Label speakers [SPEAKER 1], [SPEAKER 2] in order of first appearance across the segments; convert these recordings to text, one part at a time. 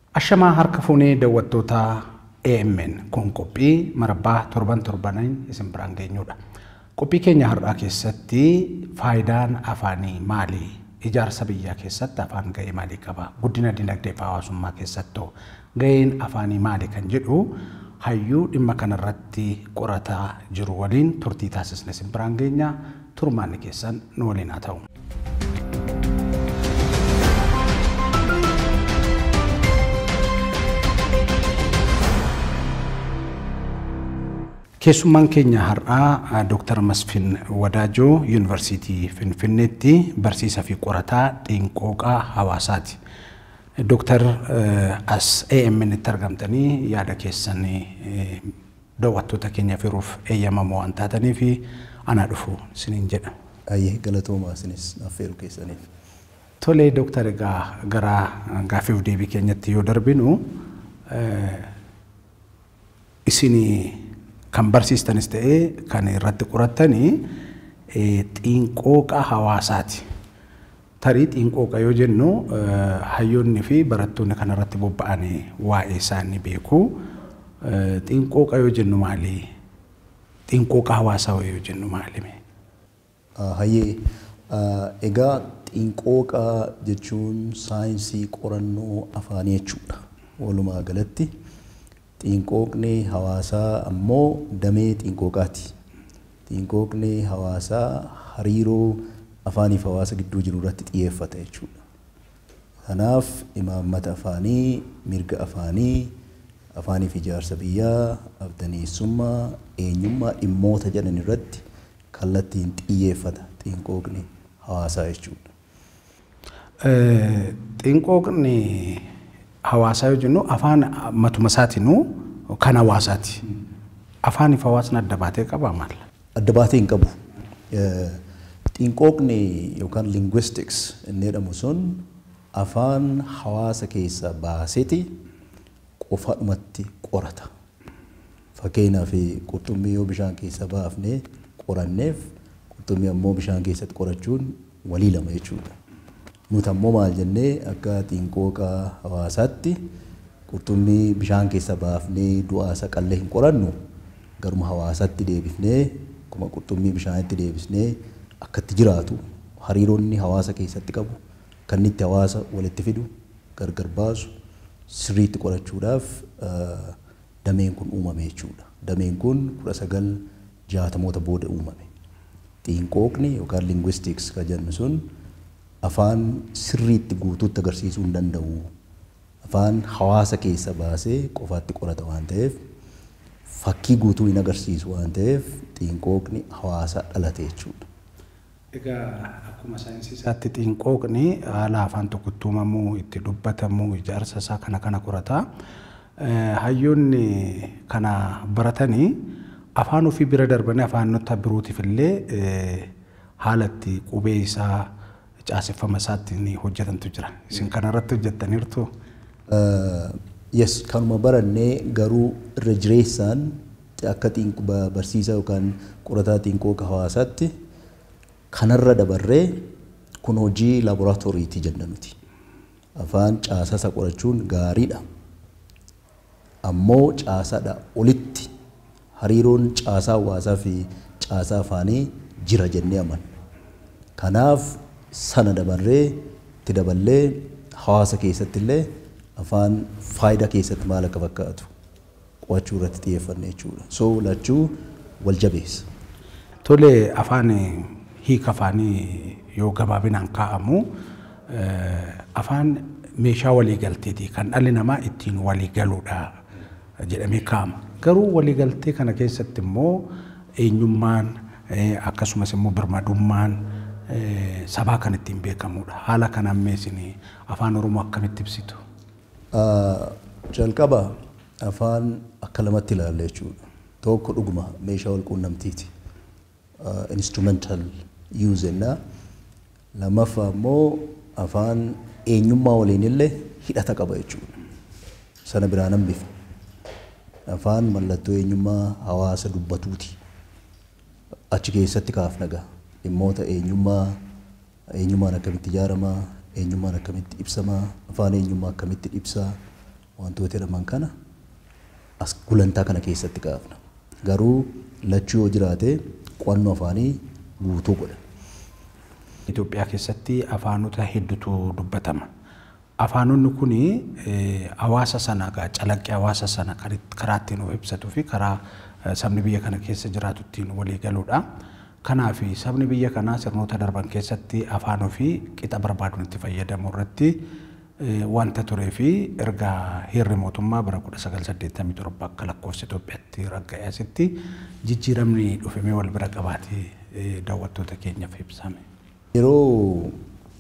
[SPEAKER 1] Ashamaa harka fuunee daawwattoota AMN kun qophii marabbaa torban torbaniin isin biraan geenyudha. Qophii keenya har'aa keessatti faayidaan afaanii maali? Ijaarsa biyyaa keessatti afaan ga'ee maalii qaba? Guddina dinagdee fi hawaasummaa keessattuu ga'een afaanii maali kan jedhu hayyuu dhimma kanarratti qorataa jiru waliin turtii taasisne isin biraan geenya turmaanni keessan nu waliin haa ta'u. Keessummaan keenya har'aa Dr. Masfin Wadaajoo Yuunivarsiitii Finfinneetti barsiisaa fi qorataa xiinqooqaa hawaasaati. Dr. as AMN itti argamtanii yaada keessan daawwattoota keenya firuuf eeyyamamoo waan taatanii fi anaa dhufu isiniin jedha.
[SPEAKER 2] Ayyee galatoomaa isinis affeeru keessaniif.
[SPEAKER 1] Tolee Dooktar egaa gara gaaffiif deebii keenyatti yoo darbinu isinii kan barsiistanis ta'ee kan irratti qorattanii xiinqooqa hawaasaati. Tarii xiinqooqa yoo jennu hayyoonni fi barattoonni kanarratti bobba'an waa'ee isaanii beeku. Xiinqooqa yoo jennu maali? Xiinqooqa hawaasaa yoo jennu maali?
[SPEAKER 2] Hayyee egaa xiinqooqa jechuun saayinsii qorannoo afaanii jechuudha. Walumaa galatti. Xiinqooqni hawaasaa ammoo damee xiinqooqaati. Xiinqooqni hawaasaa hariiroo afaaniif hawaasa gidduu jiru irratti xiyyeeffata jechuudha. Kanaaf imaammata afaanii, mirga afaanii, afaaniif ijaarsa biyyaa, abdaneessummaa, eenyummaa dhimmoota jedhan irratti kallattiin xiyyeeffata xiinqooqni hawaasaa jechuudha.
[SPEAKER 1] Xiinqooqni hawaasaa yoo jennu afaan matuma isaatiinuu kan hawaasaati. Afaaniif hawaasni adda baatee qabaa maal?
[SPEAKER 2] Adda baatee hin qabu. Xiinqooqni yookaan linguistics inni jedhamu sun afaan hawaasa keessaa baaseeti qofaadhumatti qorata. Fakkeenyaaf qurxummii yoo bishaan keessa baafnee qoranneef qurxummii ammoo bishaan keessatti qorachuun walii lama jechuudha. Nuti ammoo maal jennee akka xiinqooqa hawaasaatti qurxummii bishaan keessa baafnee du'aa isa qallee hin qorannu garuma hawaasatti deebifnee akkuma qurxummii bishaanitti deebisnee akkatti jiraatu hariiroonni hawaasa keessatti qabu kan itti hawaasa walitti fidu gargar baasu sirriitti qorachuudhaaf dameen kun uumame jechuudha. Dameen kun kudha sagal jaatamoota booda uumame. Xiinqooqni yookaan linguistics kan jennu sun afaan sirriitti guutuutti agarsiisuu hin danda'u. Afaan hawaasa keessa baasee qofaatti qorata waan ta'eef fakkii guutuu hin agarsiisu waan ta'eef xiinqooqni hawaasa dhalate jechuudha.
[SPEAKER 1] Egaa akkuma saayinsii isaatti xiinqooqni haala afaan tokkotti uumamuu itti dubbatamu ijaarsa isaa kana kana qorata. Hayyoonni kana baratanii afaan ofii bira darbanii afaanota birootiif illee haala itti qubee isaa caaseffama isaatti ni hojjetantu jira. Isin kanarratti hojjettaniirtu?
[SPEAKER 2] Yes, kanuma barannee garuu irra jireessaan akka barsiisaa yookaan qorataa xiinqooqa hawaasaatti kanarra dabarree kun hojii laaboraatooriiti jenna nuti. Afaan caasaa isa qorachuun gaariidha. Ammoo caasaadha olitti hariiroon caasaa hawaasaa fi caasaa afaanii jira jennee amanna. Kanaaf sana dabarree itti daballee hawaasa keessatti illee afaan faayidaa keessatti maal akka fakkaatu qo'achuu irratti xiyyeeffanne jechuudha. So lachuu wal jabeessa.
[SPEAKER 1] Tole afaan hiika afaanii yoo gabaabinaan kaa'amu afaan meeshaa waliigalteeti kan dhalli namaa ittiin waliigaluudha jedhamee kaa'ama. Garuu waliigaltee kana keessatti immoo eenyummaan akkasumas immoo birmadummaan sabaa kan ittiin beekamudha. Haala kanaan meesini afaan Oromoo akkamitti ibsitu?
[SPEAKER 2] Jalqaba afaan akka lamatti ilaalla jechuudha. Tokko dhuguma meeshaa wal quunnamtiiti. Instrumental use jennaa. Lammaffaa immoo afaan eenyummaa waliin illee hidhata qaba jechuudha. Sana biraan hambifne. Afaan mallattoo eenyummaa hawaasa dubbatuuti. Achi keessatti kaafna gaa. dhimmoota eenyummaa eenyummaan akkamitti ijaaramaa eenyummaan akkamitti ibsamaa afaan eenyummaa akkamitti ibsaa wantoota jedhaman kana as gulantaa kana keessatti kaafna. Garuu lachuu yoo jiraate qo'annoo afaanii guutuu godha.
[SPEAKER 1] Itoophiyaa keessatti afaanota hedduutu dubbatama. Afaanonni kun hawaasa sana calaqqee hawaasa sana karaa ittiin of ibsatuu fi karaa sabni biyya kana keessa jiraatu ittiin walii galuudha. Kanaaf sabni biyya kanaa sirnoota darban keessatti afaan ofii qixa barbaaduun itti fayyadamu irratti wanta turee fi erga heerri mootummaa bara 1987 akka lakkoofsa Itoophiyaatti ragga'eesitti jijjiiramni dhufemee wal bira qabaatee daawwattoota keenyaaf ibsame.
[SPEAKER 2] Yeroo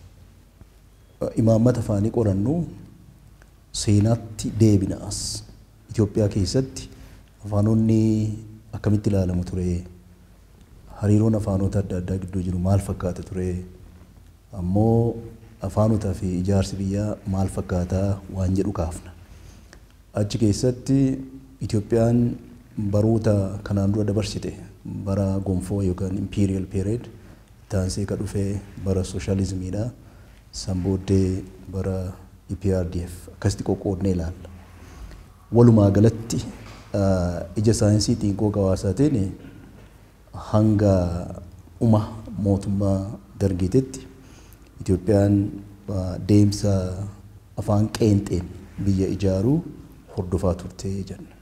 [SPEAKER 2] imaammata afaanii qorannu seenaatti deebinaas Itoophiyaa keessatti afaanonni akkamitti ilaalamu ture hariiroon afaanota adda addaa gidduu jiru maal fakkaata ture ammoo afaanotaa fi ijaarsi biyyaa maal fakkaataa waan jedhu kaafna. Achi keessatti Itoophiyaan baroota kanaan dura dabarsite bara gonfoo yookaan imperial period taansee ka dhufee bara sooshaalizimiidha. San booddee bara EPRDF akkasitti qoqqoodnee ilaalla. Walumaa galatti ija saayinsii xiinqoo hawaasaatiin hanga uma mootummaa dargiitetti Itoophiyaan deemsa afaan qeenxeen biyya ijaaruu hordofaa turtee jenna.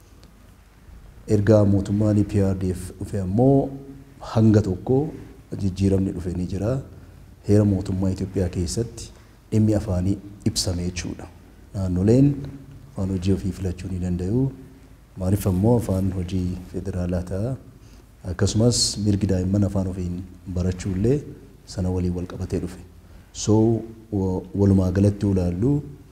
[SPEAKER 2] Ergaa mootummaan EPRDF dhufe ammoo hanga tokko jijjiiramni dhufe ni jira. Heera mootummaa Itoophiyaa keessatti dhimmi afaanii ibsame jechuudha. Naannoleen afaan hojii ofii filachuu ni danda'u. Maaliif ammoo afaan hojii federaalaa ta'a. Akkasumas mirgi daa'imman afaan ofiin barachuu illee sana waliin wal qabatee dhufe. So walumaa galatti ilaallu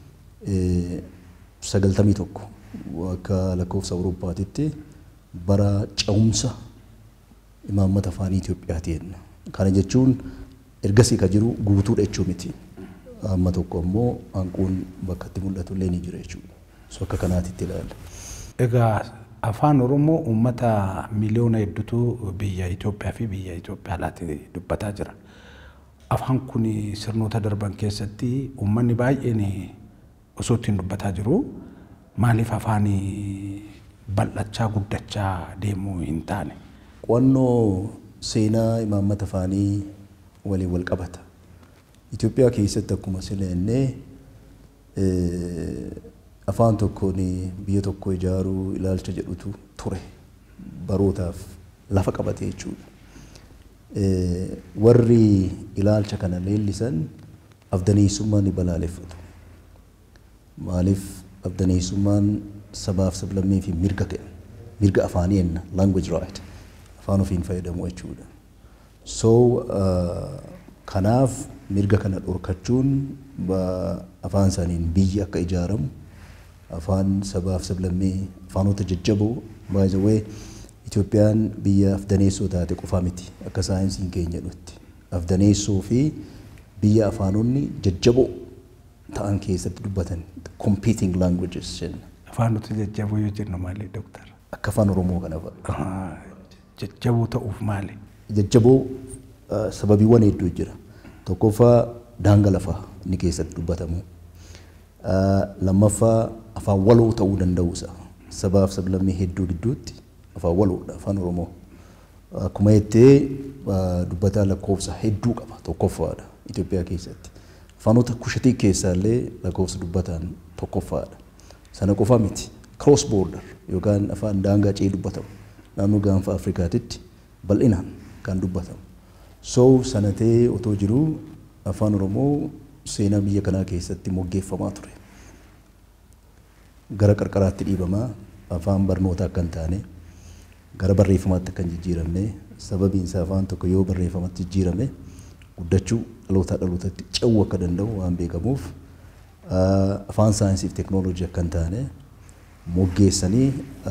[SPEAKER 2] sagaltamii tokko akka lakkoofsa Awurooppaatitti bara cehumsa imaammata afaanii Itoophiyaati jenna. Kana jechuun ergasii ka jiru guutuudha jechuu miti. Amma tokko ammoo hanquun bakka itti mul'atu illee ni jira jechuudha. So akka kanaatitti ilaalla.
[SPEAKER 1] Egaa afaan Oromoo uummata miliyoona hedduutu biyya Itoophiyaa fi biyya Itoophiyaa alaatti dubbataa jira. Afaan kun sirnoota darban keessatti uummanni baay'een osoo ittiin dubbataa jiru maaliif afaan bal'achaa guddachaa deemuu hin taane?
[SPEAKER 2] Qo'annoo seenaa imaammata afaanii waliin wal qabata. Itoophiyaa keessatti akkuma sileennee afaan tokkoon biyya tokko ijaaruu ilaalcha jedhutu ture barootaaf lafa qabate jechuudha. Warri ilaalcha kana leellisan afdaneessummaan ni balaaleffatu. Maaliif afdaneessummaan sabaaf sablammii fi mirga kenna. Mirga afaanii jenna language right. Afaan ofiin fayyadamu jechuudha. So kanaaf mirga kana dhorkachuun afaan isaaniin biyyi akka ijaaramu afaan sabaaf sablammii afaanota jajjaboo by the way Itoophiyaan biyya afdaneessoo taate qofa miti akka saayinsiin keenya jedhutti afdaneessoo fi biyya afaanonni jajjaboo ta'an keessatti dubbatan competing languages jenna.
[SPEAKER 1] Afaanota jajjaboo yoo jennu maali dooktar?
[SPEAKER 2] Akka afaan Oromoo kana fa'a.
[SPEAKER 1] Jajjaboo ta'uuf maali?
[SPEAKER 2] Jajjaboo sababiiwwan hedduu jira. Tokkoffaa daanga lafaa inni keessatti dubbatamu. Lammaffaa afaan waloo ta'uu danda'uusa. Sabaaf sablammii hedduu gidduutti afaan waloodha afaan Oromoo. Akkuma jettee dubbataa lakkoofsa hedduu qaba tokkoffaadha Itoophiyaa keessatti. Afaanota kushatii keessaallee lakkoofsa dubbataan tokkoffaadha. Sana qofa miti. Cross border yookaan afaan daangaa ce'ee dubbatamu naannoo gaanfa Afrikaatitti bal'inaan kan dubbatamu. So sanatee otoo jiruu afaan Oromoo seenaa biyya kanaa keessatti moggeeffamaa ture. Gara qarqaraatti dhiibamaa afaan barnootaa akka hin taane gara barreeffamaatti akka hin jijjiiramne sababiin isaa afaan tokko yoo barreeffamatti jijjiirame guddachuu dhalootaa dhalootatti ce'uu akka danda'u waan beekamuuf afaan saayinsii fi teeknooloojii akka hin taane moggeessanii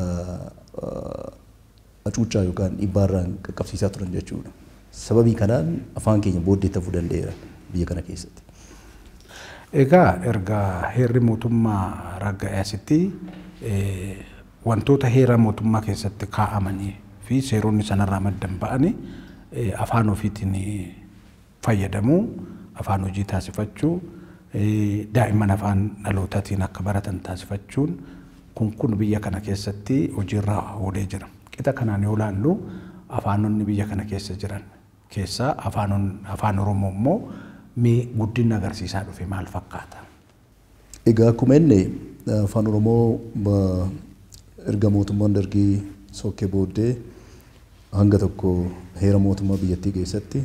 [SPEAKER 2] hacuuccaa yookaan dhibbaarraan qaqqabsiisaa turan jechuudha. Sababii kanaan afaan keenya booddee ta'uu danda'eera biyya kana keessatti.
[SPEAKER 1] Egaa erga heerri mootummaa ragga'eesitti wantoota heera mootummaa keessatti kaa'amanii fi seeronni sanarraa maddan ba'anii afaan ofiitiin fayyadamuu, afaan hojii taasifachuu, daa'imman afaan dhalootaatiin akka baratan taasifachuun kun kun biyya kana keessatti hojiirra oolee jira. Qixa kanaan yoo ilaallu afaanonni biyya kana keessa jiran keessaa afaan Oromoo immoo mee guddina agarsiisaa dhufe maal fakkaata?
[SPEAKER 2] Egaa akkuma inni afaan Oromoo erga mootummaan dargii sokkee booddee hanga tokko heera mootummaa biyyattii keessatti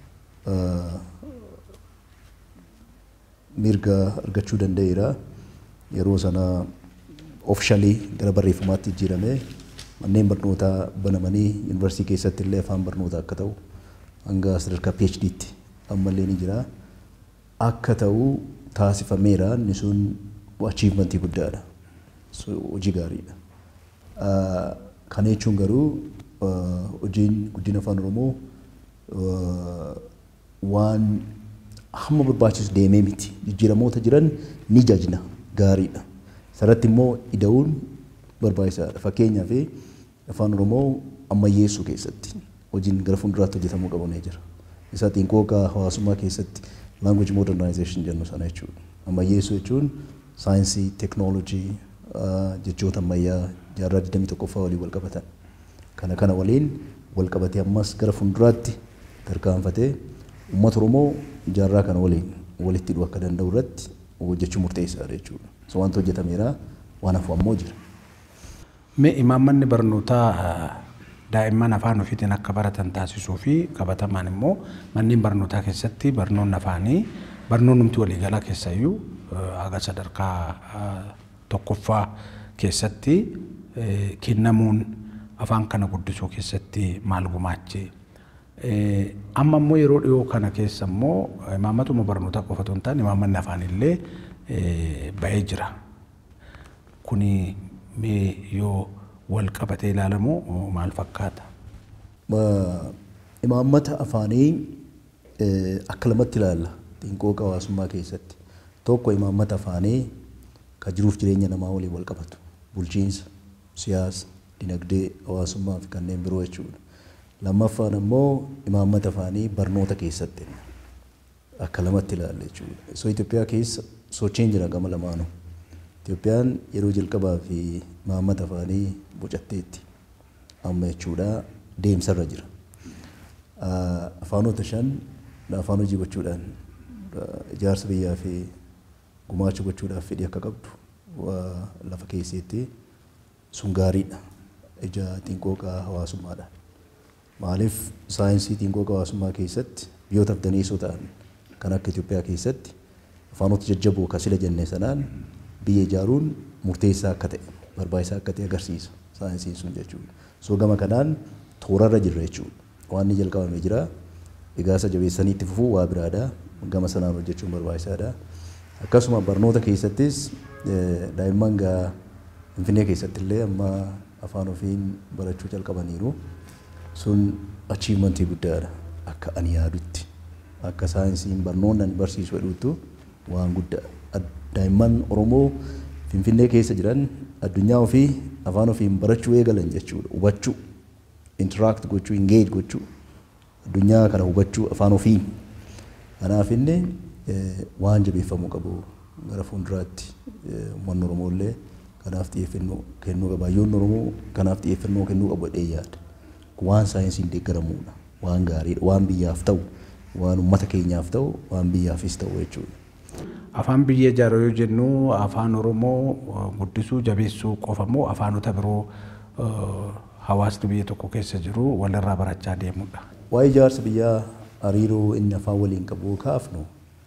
[SPEAKER 2] mirga argachuu danda'eera. Yeroo sana ofishalii gara barreeffamaatti jijjiiramee manneen barnootaa banamanii yuunivarsiitii keessatti illee afaan barnootaa akka ta'u hanga sadarkaa PhD'tti ammallee ni jira. Akka ta'u taasifameera inni sun achiivmentii guddaadha. Hojii gaariidha. Kana jechuun garuu hojiin guddina afaan Oromoo waan hamma barbaachisu deemee miti. Jijjiiramoota jiran ni jajna gaariidha. Sarratti immoo ida'uun barbaachisaadha. Fakkeenyaaf afaan Oromoo ammayyeessuu keessatti hojiin gara fuulduraatti hojjetamuu qabu ni jira. Isa xiinqooqa hawaasummaa keessatti language modernization jennu sana jechuudha. Ammayyeessuu jechuun saayinsii, teeknooloojii, jechoota ammayyaa jaarraa 21ffaa waliin wal qabatan. Kana kana waliin wal qabatee ammas gara fuulduraatti tarkaanfatee uummata Oromoo jaarraa kana waliin walitti hidhuu akka danda'u irratti hojjechuu murteessaadha jechuudha. So wanta hojjetameera waan hafu ammoo jira.
[SPEAKER 1] Mee imaammanni barnootaa daa'imman afaan ofiitiin akka baratan taasisuu fi qabatamaan immoo manneen barnootaa keessatti barnoonni afaanii barnoonnumti waliigalaa keessayyuu haga sadarkaa tokkoffaa keessatti kennamuun afaan kana guddisuu keessatti maal gumaache. Amma immoo yeroo dhiyoo kana keessa immoo imaammatuma barnootaa qofa otoo hin taane imaammanni afaanillee ba'ee jira. Kuni mee yoo wal qabatee ilaalamu maal fakkaata?
[SPEAKER 2] Imaammata afaanii akka lamatti ilaalla xiinqooqa hawaasummaa keessatti. Tokko imaammata afaanii kan jiruuf jireenya namaa waliin wal qabatu. Bulchiinsa, siyaasa, dinagdee, hawaasummaa fi kanneen biroo jechuudha. Lammaffaan immoo imaammata afaanii barnoota keessatti akka lamatti ilaalla jechuudha. So Itoophiyaa keessa sochiin jira gama lamaanuu. Itoophiyaan yeroo jalqabaa fi imaammata afaanii bocatteetti amma jechuudha deemsarra jira. Afaanota shan afaan hojii gochuudhaan ijaarsa biyyaa fi gumaacha gochuudhaaf fedhii akka qabdu lafa keesseetti sun gaariidha. Ija xiinqooqa hawaasummaadha. Maaliif saayinsii xiinqooqa hawaasummaa keessatti biyyoota daneessoo ta'an kan akka Itoophiyaa keessatti afaanota jajjaboo kan sila jennee sanaan biyya ijaaruun murteessaa akka ta'e barbaachisaa akka ta'e agarsiisa saayinsiin sun jechuudha. So gama kanaan toorarra jirra jechuudha. Waan inni jalqabamee jira. Igaasa jabeessanii itti fufuu waa biraadha. Gama sanaan hojjechuun barbaachisaadha. Akkasuma barnoota keessattis daa'imman gaa Finfinnee keessatti illee amma afaan ofiin barachuu jalqabaniiru. Sun achiimentii guddaadha akka ani yaadutti. Akka saayinsiin barnoonni ani barsiisu jedhuutu waan guddaa daa'imman Oromoo Finfinnee keessa jiran addunyaa ofii afaan ofiin barachuu eegalan jechuudha. Hubachuu, interact gochuu, engage gochuu, addunyaa kana hubachuu afaan ofiin. Kanaaf inni waan jabeeffamuu qabu gara fuulduraatti uummanni Oromoo illee kanaaf xiyyeeffannoo kennuu qaba. Hayyoonni Oromoo kanaaf xiyyeeffannoo kennuu qabu jedhee yaada. Waan saayinsiin deeggaramuudha. Waan gaariidha. Waan biyyaaf ta'u, waan uummata keenyaaf ta'u, waan biyyaafis ta'u jechuudha.
[SPEAKER 1] Afaan biyya ijaaru yoo jennu afaan Oromoo guddisuu jabeessuu qofa moo afaanota biroo hawaasni biyya tokko keessa jiru walirraa barachaa deemudha.
[SPEAKER 2] Waa'ee ijaarsa biyyaa hariiroo inni afaan waliin qabu kaafnu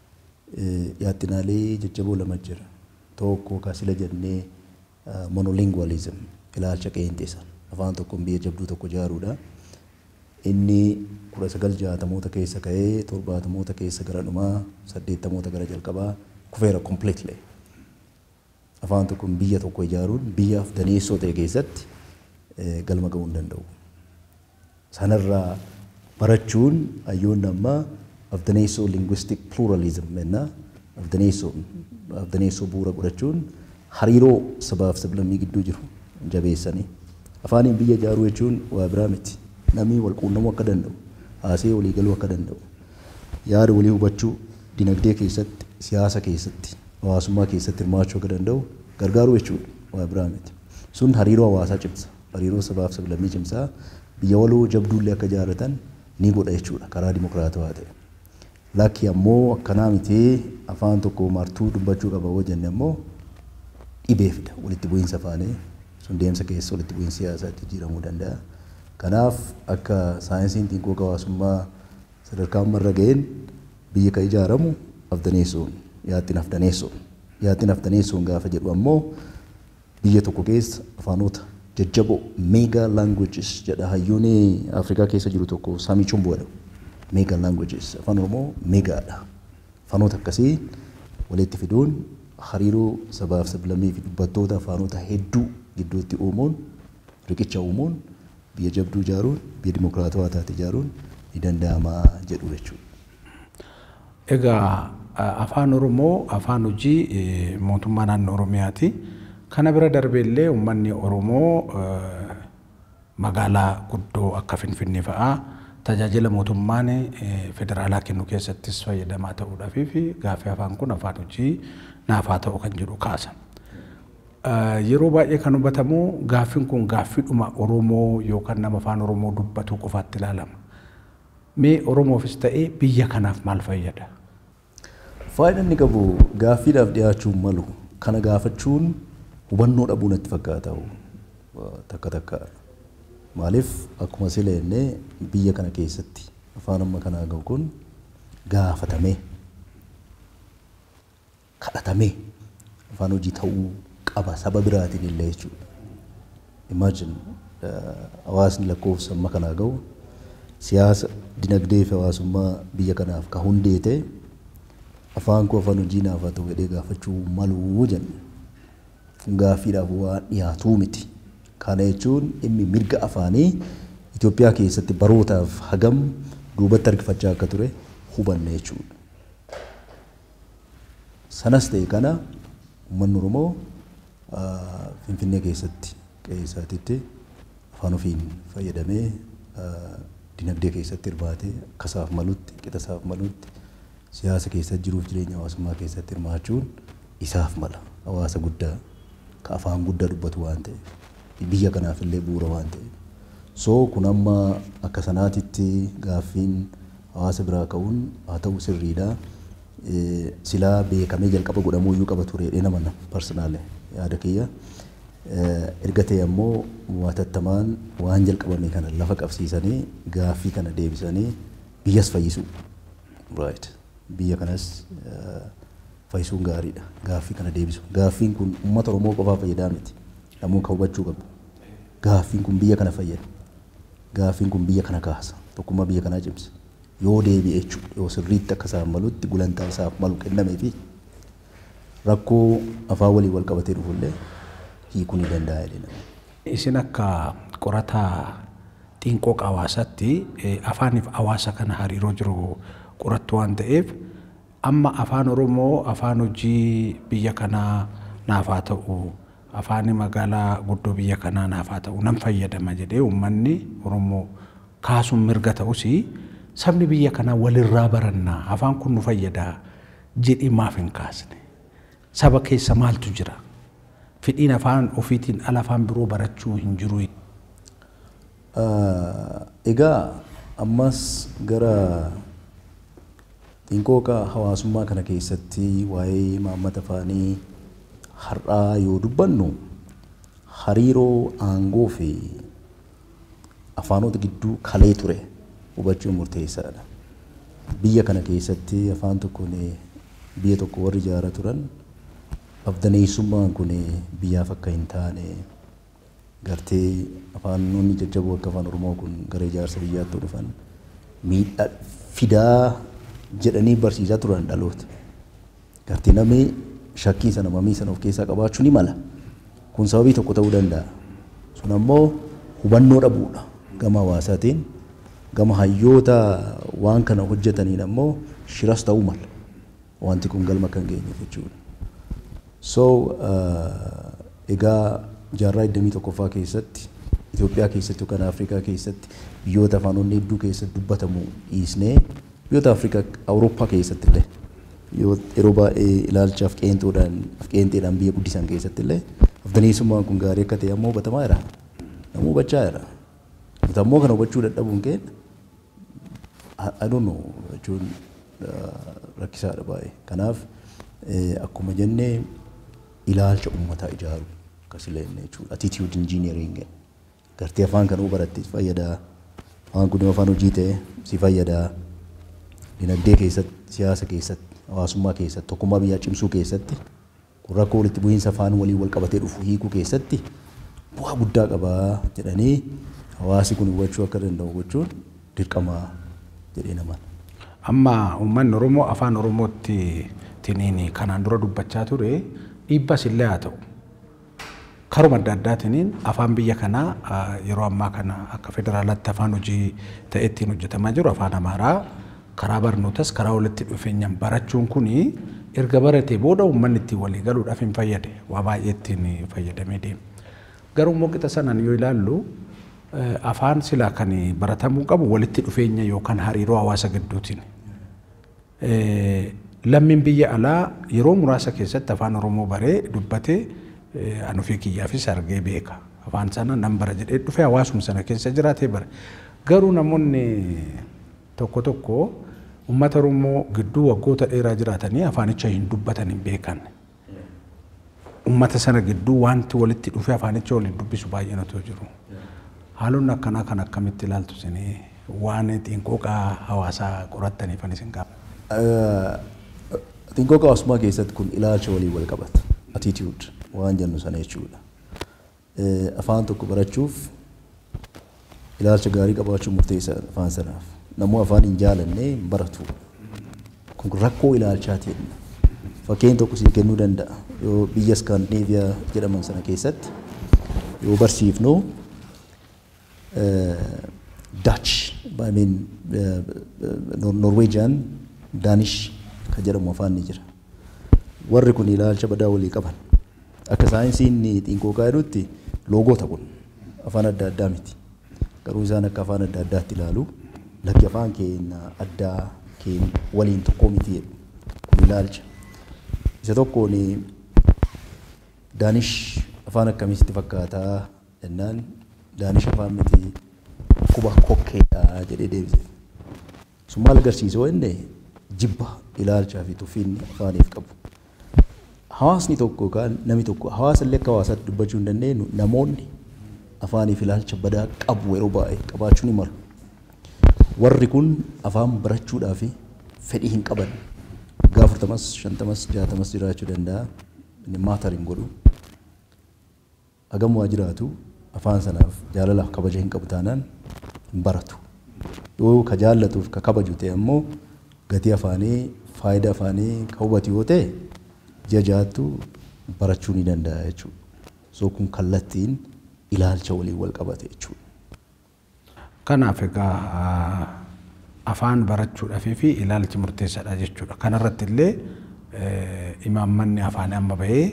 [SPEAKER 2] yaadinaalee jajjaboo lama jira. Tokko kaasila jennee monolingualism ilaalcha qeenxeessa afaan tokkoon biyya jabduu tokko ijaaruudha. Inni kudha sagal jaatamoota keessa ka'ee torbaatamoota keessa gara dhumaa saddeettamoota gara jalqabaa kufeera completely. Afaan tokkoon biyya tokko ijaaruun biyyaaf daneessoo ta'e keessatti galma ga'uu hin danda'u. Sanarraa barachuun hayyoonni ammaa afdaneessoo linguistic pluralism jenna afdaneessoo afdaneessoo bu'uura godhachuun hariiroo sabaaf sablammii gidduu jiru jabeessanii afaaniin biyya ijaaruu jechuun waa biraa miti namni wal quunnamuu akka danda'u haasee walii galuu akka danda'u yaada walii hubachuu dinagdee keessatti siyaasa keessatti hawaasummaa keessatti hirmaachuu akka danda'u gargaaruu jechuudha waa biraa miti. Sun hariiroo hawaasaa cimsa hariiroo sabaaf sablammii cimsaa biyya waloo jabduullee akka ijaarratan ni godha jechuudha karaa dimokiraatawaa ta'e. Lakki ammoo akkanaa miti afaan tokko martuu dubbachuu qaba yoo jenne ammoo dhibee fida walitti bu'iinsa afaanii sun deemsa keessa walitti bu'iinsa siyaasaatti jijjiiramuu danda'a. Kanaaf akka saayinsiin xiqqoo hawaasummaa sadarkaa ammarra ga'een biyya kan ijaaramu afdaneessuun yaadxiin afdaneessuun yaadxiin afdaneessuun gaafa jedhu ammoo biyya tokko keessa afaanota jajjaboo meega languages jedha hayyoonni Afrikaa keessa jiru tokko Saamii Chumboo jedhamu. Meega languages afaan Oromoo meegaadha. Afaanota akkasii walitti fiduun hariiroo sabaaf sablammii fi dubbattoota afaanota hedduu gidduutti uumuun riqicha uumuun biyya jabduu ijaaruun biyya dimokiraatawaa taate ijaaruun ni danda'ama jedhu jechuudha.
[SPEAKER 1] Egaa afaan Oromoo afaan hojii mootummaa naannoo Oromiyaati. Kana bira darbee illee uummanni Oromoo magaalaa guddoo akka Finfinnee fa'aa tajaajila mootummaan federaalaa kennu keessattis fayyadamaa ta'uudhaaf fi gaaffii afaan kun afaan hojii naaf haa ta'u kan jedhu kaasa. Yeroo baay'ee kan hubatamu gaaffiin kun gaaffiidhuma Oromoo yookaan nama afaan Oromoo dubbatu qofaatti ilaalama. Mee Oromoofis ta'ee biyya kanaaf maal fayyada?
[SPEAKER 2] Faayidaan inni qabu gaaffiidhaaf dhiyaachuun malu kana gaafachuun hubannoo dhabuu natti fakkaata takka takka. Maaliif akkuma sileenne biyya kana keessatti afaan amma kanaa gahu kun gaafatamee kadhatamee afaan hojii ta'uu qaba saba biraatiin illee jechuudha. Imagine hawaasni lakkoofsa amma kanaa gahu siyaasa dinagdee fi hawaasummaa biyya kanaaf ka hundee ta'e afaan koo afaan hojii naaf haa ta'u jedhee gaafachuu maluu jenne. Gaaffiidhaaf waan dhiyaatuu miti. Kana jechuun dhimmi mirga afaanii Itoophiyaa keessatti barootaaf hagam duubatti harkifachaa akka ture hubanne jechuudha. Sanas ta'e kana uummanni Oromoo Finfinnee keessatti qe'ee isaatiitti afaan ofiin fayyadamee dinagdee keessatti hirmaatee akka isaaf malutti qixa isaaf malutti siyaasa keessatti jiruuf jireenya hawaasummaa keessatti hirmaachuun isaaf mala hawaasa guddaa ka afaan guddaa dubbatu waan ta'eef biyya kanaaf illee bu'uura waan ta'eef. So kun amma akka sanaatitti gaaffiin hawaasa biraa ka'uun haa ta'u sirriidha. Silaa beekamee jalqaba godhamuu iyyuu qaba ture jedhee nama parsonaale yaada kiyya. Erga ta'e ammoo watattamaan waan jalqabame kana lafa qabsiisanii gaaffii kana deebisanii biyyas fayyisuu. Right. Biyya kanas fayyisuun gaariidha. Gaaffii kana deebisu. Gaaffiin kun uummata Oromoo qofaa fayyadaa miti. Namuu kan hubachuu qabu. Gaaffiin kun biyya kana fayyada. Gaaffiin kun biyya kana kaasa. Tokkummaa biyya kanaa cimsa. Yoo deebi'e jechuudha. Yoo sirriitti akka isaaf malutti gulantaa isaaf malu kennamee fi rakkoo afaan walii wal qabatee dhufullee hiikuu ni danda'a jedhama.
[SPEAKER 1] Isin akka qorataa xiinqoo hawaasaatti afaaniif hawaasa kana hariiroo jiru qorattu waan ta'eef amma afaan Oromoo afaan hojii biyya kanaa naaf haa ta'u afaan magaalaa guddoo biyya kanaa naaf haa ta'u nan fayyadama jedhee uummanni Oromoo kaasuun mirga ta'us sabni biyya kanaa walirraa barannaa afaan kun nu fayyadaa jedhii maaf hin kaasne saba keessa maaltu jira fedhiin afaan ofiitiin ala afaan biroo barachuu hin jiru.
[SPEAKER 2] Egaa ammas gara xiinqooqa hawaasummaa kana keessatti waa'ee maammata afaanii har'aa yoo dubbannu hariiroo aangoo fi afaanota gidduu kalee ture hubachuun murteessaadha. Biyya kana keessatti afaan tokkoon biyya tokko warri ijaaraa turan afdaneessummaan kun biyyaaf akka hin taane gartee afaanonni jajjaboo akka afaan Oromoo kun gara ijaarsa biyyaatti dhufan miidhaa fidaa jedhanii barsiisaa turan dhaloota. Gartee namni shakkii sana mamii sana of keessaa qabaachuu ni mala. Kun sababii tokko ta'uu danda'a. Sun ammoo hubannoo dhabuudha gama hawaasaatiin. Gama hayyoota waan kana hojjetaniin ammoo shiras ta'uu mala. Wanti kun galma kan geenyeef jechuudha. So egaa jaarraa 21ffaa keessatti Itoophiyaa keessatti yookaan Afrikaa keessatti biyyoota afaanonni hedduu keessatti dubbatamu dhiisnee biyyoota Afrikaa Awurooppaa keessatti illee yoo yeroo baay'ee ilaalchaaf qeenxoodhaan qeenxeedhaan biyya guddisan keessatti illee afdaneessummaan kun gaarii akka ta'e ammoo hubatamaa jira. Namuu hubachaa jira. Nuti ammoo kana hubachuu dadhabuun keenya I don't know jechuun rakkisaadha baay'ee. Kanaaf akkuma jennee ilaalcha uummataa ijaaru akkasilee jechuudha. Attitude engineering gartee afaan kanuu baratte fayyadaa. Afaan kun afaan hojii ta'e si fayyadaa. Dinagdee keessatti, siyaasa keessatti, hawaasummaa keessatti, tokkummaa biyyaa cimsuu keessatti, kun rakkoo walitti bu'iinsa afaan waliin wal qabatee dhufu hiikuu keessatti bu'aa guddaa qabaa jedhanii hawaasi kun hubachuu akka danda'u gochuun dirqama jedhee namaan.
[SPEAKER 1] Amma uummanni Oromoo afaan Oromootti tiniin kanaan dura dubbachaa ture dhiibbas illee haa ta'u. Karuma adda addaatiniin afaan biyya kanaa yeroo ammaa kana akka federaalaatti afaan hojii ta'e ittiin hojjetamaa jiru afaan Amaaraa karaa barnootas karaa walitti dhufeenyaan barachuun kuni erga baratee booda uummanni ittiin walii galuudhaaf hin fayyade waa baay'ee ittiin fayyadamee deema. Garuu immoo qixa sanaan yoo ilaallu afaan silaa kan baratamuu qabu walitti dhufeenya yookaan hariiroo hawaasa gidduutiin. Lammiin biyya alaa yeroo muraasa keessatti afaan Oromoo baree dubbatee an ofii kiyyaafis argee beeka. Afaan sana nan bara jedhee dhufee hawaasuma sana keessa jiraatee bare. Garuu namoonni tokko tokko uummata Oromoo gidduu waggoota dheeraa jiraatanii afaanicha hin dubbatan hin beekan. Uummata sana gidduu wanti walitti dhufee afaanicha waliin dubbisu baay'inatu jiru. Haalonni akkanaa kan akkamitti ilaaltu isinii waan xiinqooqaa hawaasaa qorattaniif ani isin qaba.
[SPEAKER 2] Xiinqooqa hawaasummaa keessatti kun ilaalcha walii wal qabata. Attitude waan jennu sana jechuudha. Afaan tokko barachuuf ilaalcha gaarii qabaachuun murteessaadha afaan sanaaf. Namuu afaan hin jaalanne hin baratu. Kun rakkoo ilaalchaati. Fakkeenya tokko siif kennuu danda'a. Yoo biyya Iskaandineeviyaa jedhaman sana keessatti yoo barsiifnu Dutch, I mean Norwegian, Danish kan jedhamu afaan ni jira. Warri kun ilaalcha badaa walii qaban. Akka saayinsiin xiinqooqaa jedhutti loogoota kun afaan adda addaa miti. Garuu isaan akka afaan adda addaatti ilaalu lakki afaan keenya addaa keenya waliin tokkoo miti jedhu kun ilaalcha. Isa tokkoon Daanish afaan akkamitti fakkaataa jennaan Daanish afaan miti quba kokkeedha jedhee deebise. Sun maal agarsiisa wanne jibba ilaalchaa fi tuffiinni afaaniif qabu. Hawaasni tokko yookaan namni tokko hawaasa illee akka hawaasaatti dubbachuu hin dandeenyu namoonni afaaniif ilaalcha badaa qabu yeroo baay'ee qabaachuu ni malu. Warri kun afaan barachuudhaaf fedhii hin qaban. Waggaa afurtamas, shantamas, jaatamas jiraachuu danda'a. Inni maatar hin godhu. Hagam waa jiraatu afaan sanaaf jaalalaaf kabaja hin qabu taanaan hin baratu. Yoo ka jaallatuuf ka kabaju ta'e ammoo gatii afaanii faayidaa afaanii ka hubatu yoo ta'e ji'a jaattu barachuu ni danda'a jechuudha. So kun kallattiin ilaalcha waliin wal qabate jechuudha.
[SPEAKER 1] Kanaaf egaa afaan barachuudhaafii fi ilaalchi murteessaadha jechuudha. Kanarratti illee imaammanni afaan amma bahee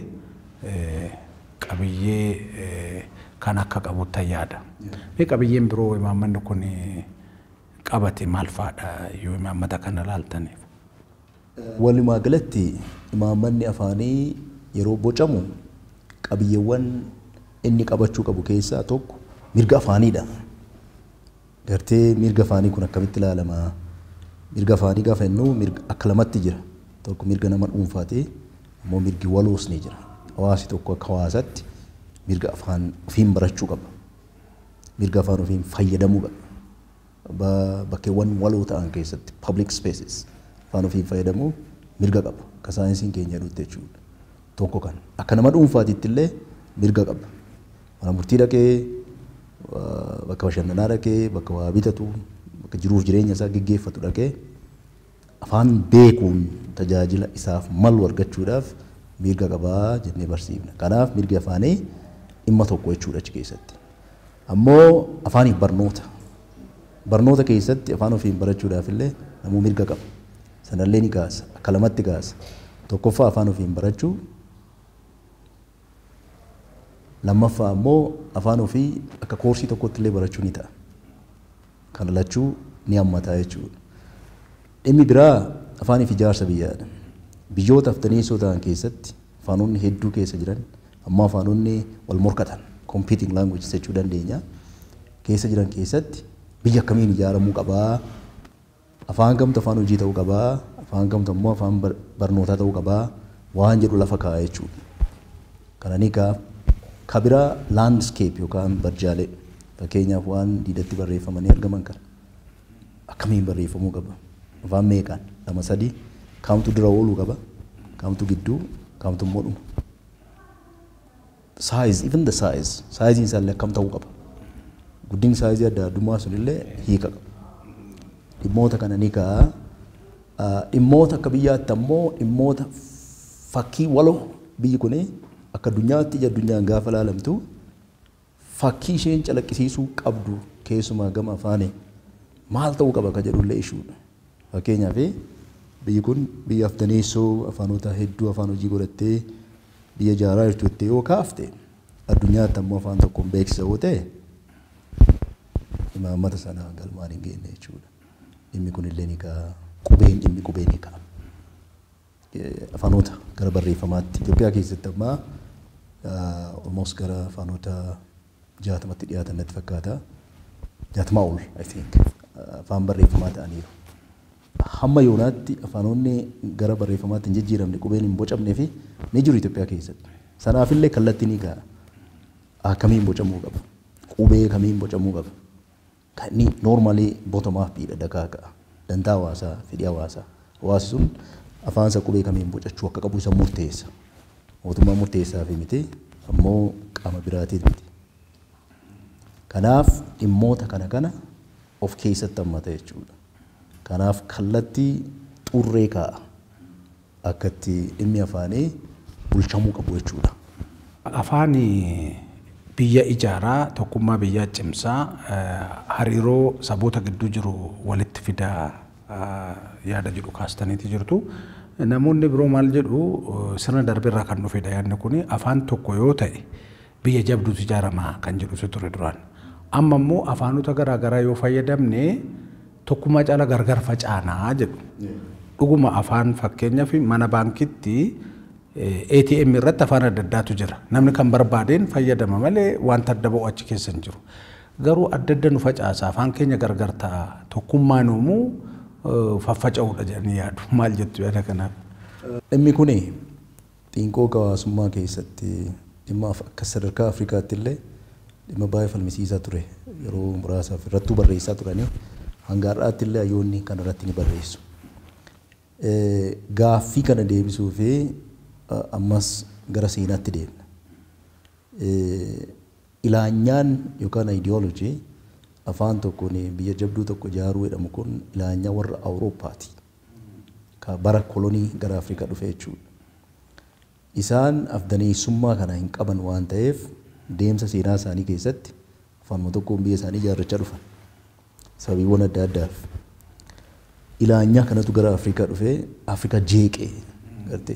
[SPEAKER 1] qabiyyee kan akka qabutti yaada. Mee qabiyyeen biroo imaammanni kun qabate maal fa'aadha yoo imaammata kana laaltaniif?
[SPEAKER 2] Walumaa galatti imaammanni afaanii yeroo bocamu qabiyyeewwan inni qabachuu qabu keessaa tokko mirga afaaniidha. Gartee mirga afaanii kun akkamitti ilaalama? Mirga afaanii gaafa jennu mirga akka lamatti jira. Tokko mirga nama dhuunfaati ammoo mirgi waloos ni jira. Hawaasi tokko akka hawaasaatti mirga afaan ofiin barachuu qaba. Mirga afaan ofiin fayyadamuu qaba. Bakkeewwan waloo ta'an keessatti public spaces afaan ofiin fayyadamuu mirga qaba. Akka saayinsiin keenya jedhutti jechuudha. Tokko kan akka nama dhuunfaatitti illee mirga qaba. Mana murtii dhaqee bakka bashannanaa dhaqee bakka waa bitatu bakka jiruuf jireenya isaa gaggeeffatu dhaqee afaan beekuun tajaajila isaaf malu argachuudhaaf mirga qabaa jennee barsiifna. Kanaaf mirgi afaanii dhimma tokko jechuudha achi keessatti. Ammoo afaaniif barnoota. Barnoota keessatti afaan ofiin barachuudhaaf illee namuu mirga qaba. Sanallee ni kaasa. Akka lamatti kaasa. Tokkoffaa afaan ofiin barachuu. Lammaffaa ammoo afaan ofii akka koorsii tokkotti illee barachuu ni ta'a. Kana lachuu ni hammataa jechuudha. Dhimmi biraa afaaniif ijaarsa biyyaadha. biyyoota aftaneessoo ta'an keessatti afaanonni hedduu keessa jiran amma afaanonni wal morkatan competing languages jechuu dandeenya keessa jiran keessatti biyya akkamiin ijaaramuu qabaa afaan kamtu afaan hojii ta'uu qabaa afaan kamtu ammoo afaan barnootaa ta'uu qabaa waan jedhu lafa kaa'a jechuudha. Kananii kaa kabiraa landscape yookaan barjaalee fakkeenyaaf waan diidatti barreeffamanii argaman kana akkamiin barreeffamuu qaba afaan meeqaan lama sadii kaamtu dura ooluu qaba kaamtu gidduu kaamtu immoo dhuma. Size even the size saayiziin isaallee akkam ta'uu qaba guddinni saayizii adda addummaa sunillee hiika qaba. Dhimmoota kana ni ka'a. Dhimmoota akka biyyaatti ammoo dhimmoota fakkii waloo biyyi kun akka addunyaatti ija addunyaan gaafa ilaalamtu fakkii isheen calaqqisiisuu qabdu keessumaa gama afaanii maal ta'uu qaba ka jedhullee ishuudha. Fakkeenyaaf biyyi kun biyya aftaneessoo afaanota hedduu afaan hojii godhattee biyya ijaaraa jirtu jettee yoo kaafte addunyaatti ammoo afaan tokkoon beeksisa yoo ta'e imaammata sana galmaan hin geenye jechuudha. Dhimmi kunillee ni ka'a. Qubeen dhimmi qubee ni ka'a. Afaanota gara barreeffamaatti Itoophiyaa keessatti ammaa almost gara afaanota jaatamatti dhiyaatan natti fakkaata. Jaatamaa ol I think afaan barreeffamaa ta'aniiru. Hamma yoonaatti afaanonni gara barreeffamaatti hin jijjiiramne qubeen hin bocamnee fi ni jiru Itoophiyaa keessatti. Sanaafillee kallattii ni ka'a. Akkamiin bocamuu qaba? Qubee kamiin bocamuu qaba? Kan inni normally bottom up dha dakaa ka'a. Dantaa hawaasaa, fedhii hawaasaa. Hawaasi sun afaansa qubee kamiin bocachuu akka qabu isa murteessa. Mootummaa murteessaa fi miti ammoo qaama biraatiif miti. Kanaaf dhimmoota kana kana of keessatti hammata jechuudha. Kanaaf kallattii xurree kaa'a. Akka itti dhimmi afaanii bulchamuu qabu jechuudha.
[SPEAKER 1] Afaan biyya ijaaraa tokkummaa biyyaa cimsaa hariiroo saboota gidduu jiru walitti fidaa yaada jedhu kaastaniiti jirtu. Namoonni biroo maal jedhu sirna darbirraa kan dhufedha yaadni kun afaan tokko yoo ta'e biyya jabduutu ijaaramaa kan jedhutu ture duraan. Amma immoo afaanota garaagaraa yoo fayyadamne tokkummaa caala gargar facaanaa jedhu. Dhuguma afaan fakkeenyaaf mana baankitti ATM irratti afaan adda addaatu jira. Namni kan barbaadeen fayyadama malee wanta adda ba'u achi keessa hin jiru. Garuu adda adda nu facaasa afaan keenya gargar ta'a tokkummaan uumuu faffaca'uudha jedhanii yaadu. Maal jettu yaada kanaaf?
[SPEAKER 2] Dhimmi kun xiinqoo hawaasummaa keessatti dhimma akka sadarkaa Afrikaatti illee dhimma baay'ee falmisiisaa ture. Yeroo muraasaaf irrattuu barreessaa turanii hanga har'aatti illee hayyoonni kan irratti ni barreessu. Gaaffii kana deebisuu fi ammas gara seenaatti deemna. Ilaanyaan yookaan ayidiyoolojii afaan tokkoon biyya jabduu tokko ijaaruu jedhamu kun ilaanyaa warra Awurooppaati. Ka bara kolonii gara Afrikaa dhufe jechuudha. Isaan afdaneessummaa kana hin qaban waan ta'eef deemsa seenaa isaanii keessatti afaanuma tokkoon biyya isaanii ijaarrachaa dhufan. Sababiiwwan adda addaaf. Ilaanyaa kanatu gara Afrikaa dhufee Afrikaa jeeqee gartee.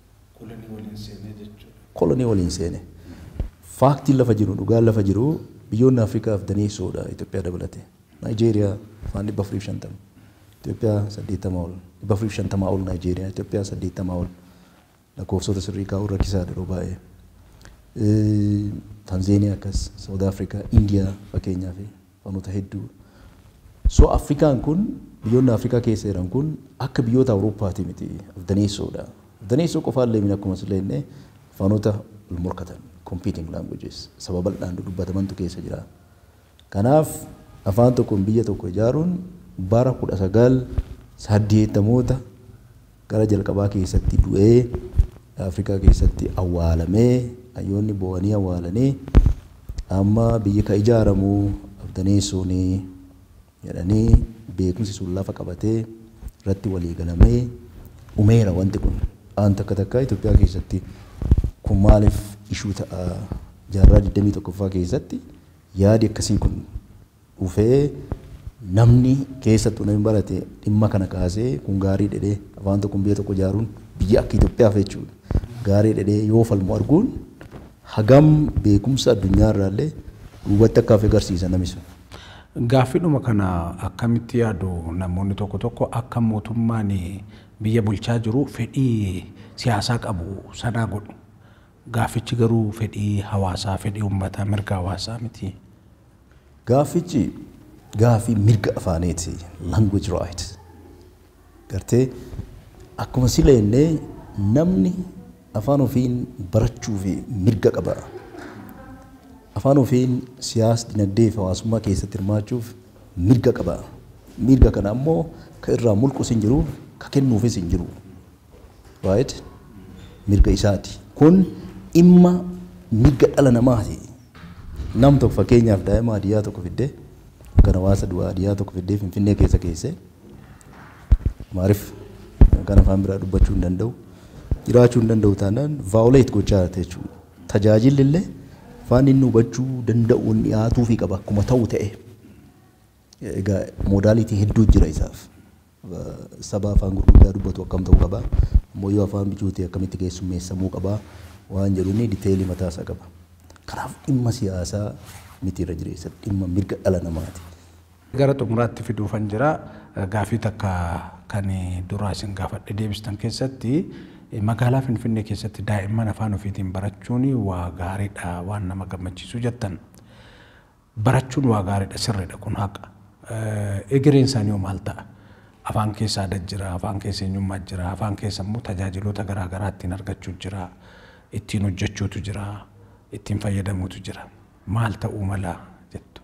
[SPEAKER 2] Kolonii waliin seene. Faaktiin lafa jiru dhugaan lafa jiru biyyoonni Afrikaaf daneessoodha Itoophiyaa dabalatee. Naayijeeriyaa afaan dhibba afurii fi shantama. Itoophiyaa saddeettamaa ol. Dhibba afurii fi shantamaa ol Naayijeeriyaa. Itoophiyaa saddeettamaa ol. Lakkoofsota sirrii kaa'uu rakkisaa yeroo baay'ee. Tanzeeniyaa akkas, Saawud Afrikaa, Indiyaa fakkeenyaa fi afaanota hedduu. So Afrikaan kun biyyoonni Afrikaa keessa jiran kun akka biyyoota Awurooppaati miti afdaneessoodha. Afdaneessoo qofaallee min akkuma sillee afaanota wal morkatan competing languages sababa bal'aan dubbatamantu keessa jira. Kanaaf afaan tokkoon biyya tokko ijaaruun bara kudha sagal saddeettamoota gara jalqabaa keessatti du'ee Afrikaa keessatti awwaalamee hayyoonni bo'anii awwaalanii amma biyyi ka ijaaramu afdaneessoon jedhanii beekumsi sun lafa qabatee irratti walii galamee umeera wanti kun aan takka takka Itoophiyaa keessatti kun maaliif ishuu ta'a jaarraa 21ffaa keessatti yaadi akkasii kun dhufee namni keessattuu namni barate dhimma kana kaasee kun gaarii dhedhee afaan tokko biyya tokko ijaaruun biyya akka Itoophiyaaf jechuudha. Gaarii dhedhee yoo falmu arguun hagam beekumsa addunyaa irraallee duubatti akka hafe agarsiisa namni sun.
[SPEAKER 1] Gaaffiidhuma kana akkamitti yaadu namoonni tokko tokko akka mootummaan biyya bulchaa jiru fedhii siyaasaa qabu sanaa godhu. Gaaffichi garuu fedhii hawaasaa, fedhii uummataa, mirga hawaasaa miti.
[SPEAKER 2] Gaaffichi gaaffii mirga afaaniiti. Language right. Gartee akkuma sila jennee namni afaan ofiin barachuu fi mirga qaba. Afaan ofiin siyaasa dinagdee fi hawaasummaa keessatti hirmaachuuf mirga qaba. Mirga kana ammoo ka irraa mulqus hin jiru, ka kennuufis hin jiru. Right? Mirga isaati. Kun dhimma mirga dhala namaati. Nam tokko fakkeenyaaf daa'ima hadiyyaa tokko fiddee kan hawaasa du'aa hadiyyaa tokko fiddee finfinnee keessa keessee maariif kan afaan biraa dubbachuu hin danda'u jiraachuu hin danda'u taanaan vaawuleet gochaa jirti jechuudha. Tajaajilli illee afaan inni hubachuu danda'u dhiyaatuu fi qaba akkuma ta'u ta'e. Egaa moodaalitii hedduu jira isaaf. Saba afaan gurguddaa dubbatu akkam ta'uu qaba. Ammoo yoo afaan bicuutii akkamitti keessummeessamuu qaba. Waan jedhu inni diteelii mataasaa qaba. Kanaaf dhimma siyaasaa miti irra jireessa dhimma mirga dhala namaati.
[SPEAKER 1] Gara xumuraatti fiduufan jira gaaffii takka kan duraa isin gaafadhe deebistan keessatti magaalaa Finfinnee keessatti daa'imman afaan ofiitiin barachuun waa gaariidha waan nama gammachiisu jettan. Barachuun waa gaariidha sirriidha kun haqa. Egereen isaanii maal ta'a? Afaan keessa aadaa jira, afaan keessa eenyummaa jira, afaan keessa immoo tajaajiloota garaagaraa ittiin argachuu jira, ittiin hojjechuutu jira, ittiin fayyadamuutu jira. Maal ta'uu mala jettu?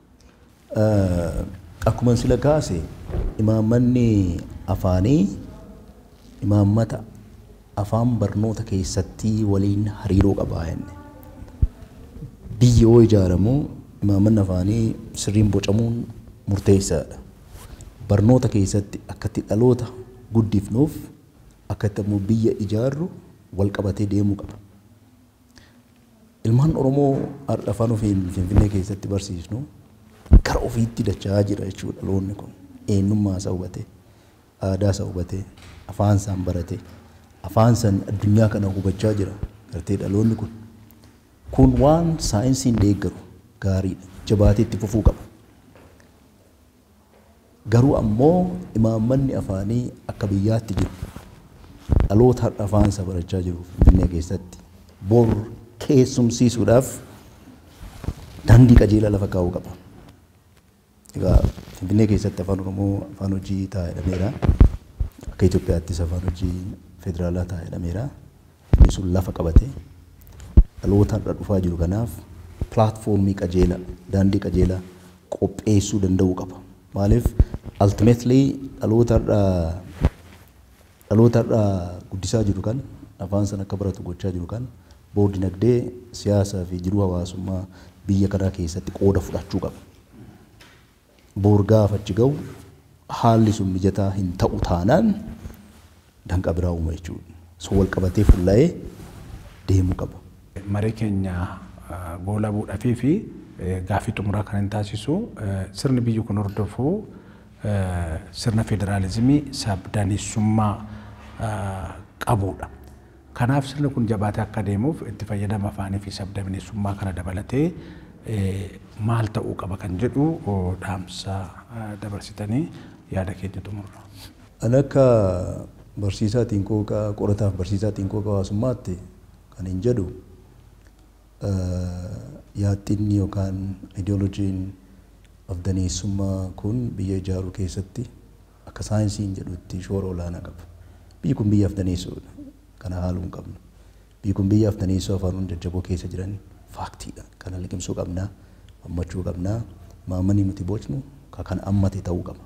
[SPEAKER 2] Akkuma sila kaase imaammanni afaanii imaammata afaan barnoota keessatti waliin hariiroo qabaa jenne. Biyyi yoo ijaaramu imaammanni afaanii sirriin bocamuun murteessaadha. Barnoota keessatti akkatti dhaloota guddifnuuf akkatti ammoo biyya ijaarru wal qabatee deemuu qaba. Ilmaan Oromoo har'a afaan ofiin Finfinnee keessatti barsiisnu gara ofiitti dachaa jira jechuudha dhaloonni kun. Eenyummaa isaa hubatee, aadaa isaa hubatee, afaan isaan baratee, afaan san addunyaa kana hubachaa jira gartee dhaloonni kun. Kun waan saayinsiin deeggaru gaariidha. Jabaatee itti fufuu qaba. Garuu ammoo imaammanni afaanii akka biyyaatti jiru. Dhaloota har'a afaan isaa barachaa jiru Finfinnee keessatti bor keessumsiisuudhaaf daandii qajeelaa lafa kaa'uu qaba. Egaa Finfinnee keessatti afaan Oromoo afaan hojii ta'a jedhameera. Akka Itoophiyaattis afaan hojii federaalaa ta'a jedhameera. Inni sun lafa qabatee dhaloota har'a dhufaa jiru kanaaf pilaatfoormii qajeelaa daandii qajeelaa qopheessuu danda'uu qaba. Maaliif ultimately dhaloota har'a dhaloota har'a guddisaa jiru kan afaan sana akka baratu gochaa jiru kan bor dinagdee siyaasaa fi jiruu hawaasummaa biyya kanaa keessatti qooda fudhachuu qaba. Bor gaafa achi ga'u haalli sun mijataa hin ta'u taanaan danqa biraa uuma jechuudha. So wal qabatee fuula'ee deemuu qaba.
[SPEAKER 1] Marii keenya goola buudhafii fi gaaffii xumuraa kan hin taasisu sirni biyyi kun hordofu sirna federaalizimii sabdaneessummaa qabudha. Kanaaf sirni kun jabaatee akka deemuuf itti fayyadama afaanii fi sabdaneessummaa kana dabalatee maal ta'uu qaba kan jedhu dhaamsa dabarsitanii yaada keenya xumurra.
[SPEAKER 2] Ani akka barsiisaa xiinqooqaa qorataaf barsiisaa xiinqooqaa hawaasummaatti kan hin jedhu yaadxinni yookaan ideolojiin afdaneessummaa kun biyya ijaaruu keessatti akka saayinsiin jedhutti shoora olaanaa qaba. Biyyi kun biyya afdaneessuudha. Kana haaluu hin qabnu. Biyyi kun biyya afdaneessuu afaan jajjaboo keessa jiran faaktiidha. Kana liqimsuu qabnaa, hammachuu qabnaa, maamanii nuti bocnu kan ammate ta'uu qaba.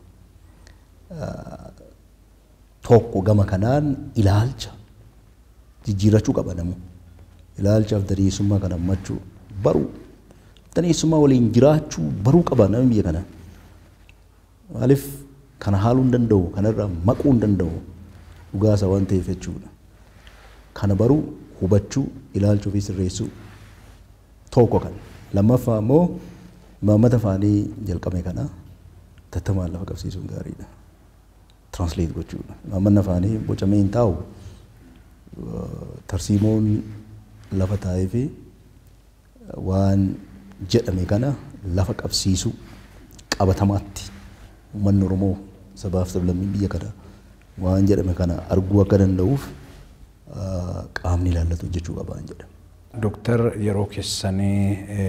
[SPEAKER 2] Tokko gama kanaan ilaalcha jijjiirachuu qaba namu. Ilaalcha afdaneessummaa kan hammachuu baruu afdaneessummaa waliin jiraachuu baruu qaba namni biyya kana. Maaliif kana haaluu hin danda'u kanarraa maquu hin danda'u dhugaasa waan ta'eef jechuudha. Kana baruu hubachuu ilaalchuu fi sirreessuu tokko kan lammaffaa immoo imaammata afaanii jalqabe kana tattamaan lafa qabsiisuun gaariidha. Translate gochuudha. Imaammanni afaanii bocamee hin taa'u tarsiimoon lafa taa'ee fi waan jedhame kana lafa qabsiisuu qabatamaatti uummanni Oromoo sabaaf sablammiin biyya kana waan jedhame kana arguu akka danda'uuf qaamni ilaallatu jechuu qabaan jedha.
[SPEAKER 1] Dooktar yeroo keessanii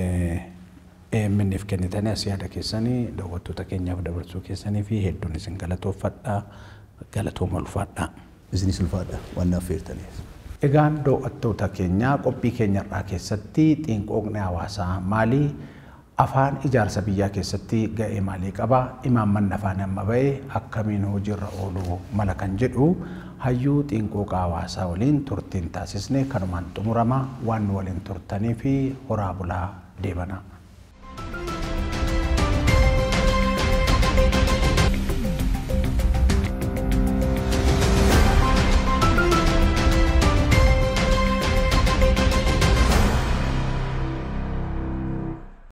[SPEAKER 1] EMNF kennitanii as yaada keessanii daawwattoota keenyaaf dabarsuu keessanii fi hedduun isin galatoofadha galatooma ulfaadha.
[SPEAKER 2] Isinis ulfaadha waan naaf feertaniif.
[SPEAKER 1] Egaan daawwattoota keenyaa qophii keenyarraa keessatti xiinqooqni hawaasaa maalii afaan ijaarsa biyyaa keessatti ga'ee maalii qaba imaammanni afaan amma ba'e akkamiin hojiirra ooluu mala kan jedhu hayyuu xiinqooqa hawaasaa waliin turtiin taasisne kanumaan xumurama waan nu waliin turtanii fi horaa bulaa deebana.